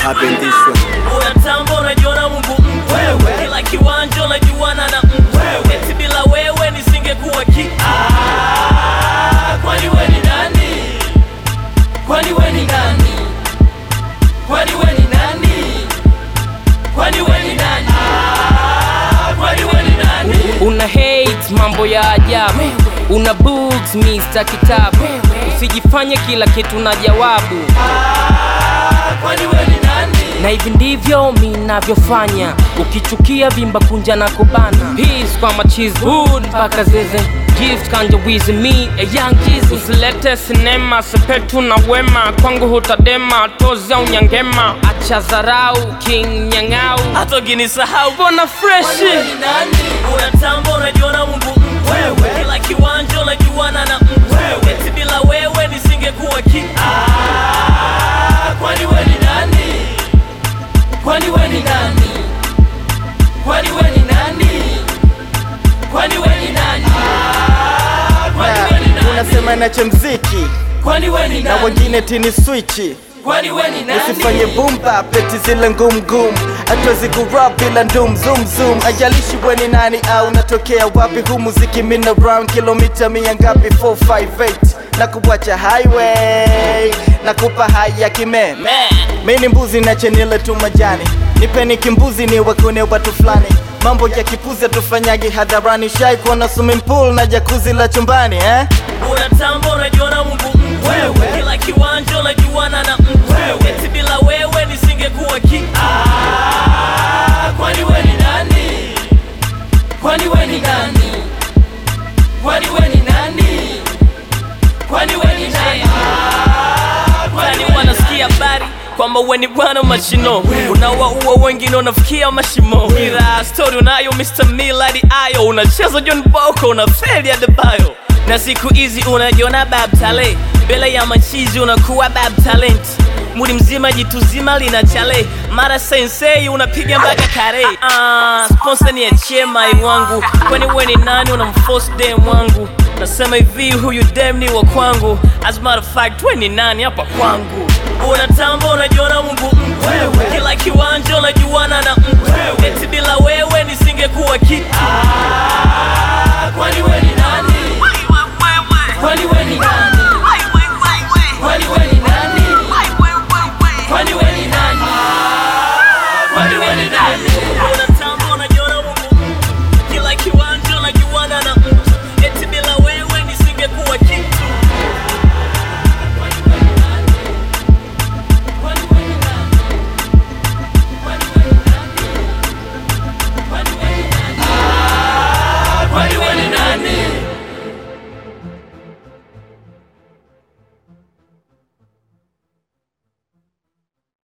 happen this way. unatamba unajiona mungu mtu wewe kila kiwanja unajuana na mtu wewe eti bila wewe nisingekuwa ki Ah, kwani we ni nani kwani we ni nani kwani we ni nani kwani we ni nani Ah, kwani we ni nani una hate mambo ya ajabu una books mr kitabu usijifanye kila kitu na jawabu Ah, kwani we ni nani na hivi ndivyo minavyofanya ukichukia vimba kunja na kubana peace kwa machizi hood mpaka zeze gift kanja wizi me a young Jesus usilete sinema sepetu na wema kwangu hutadema tozi au nyangema acha zarau king nyang'au hata ukinisahau bona freshi Wewe ni nani? unatamba unajiona mungu mtu wewe kila kiwanja unajuana na mtu wewe eti bila wewe nisingekuwa ki Ah, kwani we ni nani kwani we ni nani kwani we ni nani kwani we ni nani Ah, kwani we ni nani unasema nache mziki kwani we ni na nani wengine tini swichi kwani we ni nani usifanye bumba peti zile ngumu ngumu hatuwezi kurap bila ndum zoom zoom ajalishi we ni nani au natokea wapi hu muziki mina round kilomita mia ngapi 458 na kuwacha highway na kupa hai ya kimeme Man. mi ni mbuzi na chenile tu majani nipeni kimbuzi ni wakune watu fulani mambo ya kipuzi tufanyagi hadharani shai kuona swimming pool na jakuzi la chumbani eh? unatamba unajiona mungu mtu wewe kila kiwanja unajuana na mtu wewe eti bila wewe nisingekuwa ki Ah, kwani we ni nani kwani we ni nani kwani we ni nani kwani we ni nani Ah, kwani wanasikia habari kwamba we ni bwana wa mashino unawaua wengine unafikia mashimo ila stori unayo Mr. Millard ayo unacheza John Boko unafeli Adebayo na siku hizi unajiona bab tale mbele ya machizi unakuwa bab talent muli mzima jitu zima lina chale mara sensei unapiga mpaka kare uh, sponsor ni achie mai wangu kwani we ni nani unamforce dem wangu nasema hivi huyu dem ni wa kwangu as a matter of fact we ni nani hapa kwangu unatamba unajiona mungu mtu wewe kila kiwanja unajuana na mtu wewe eti bila wewe nisingekuwa ki Ah, kwani we ni nani kwani we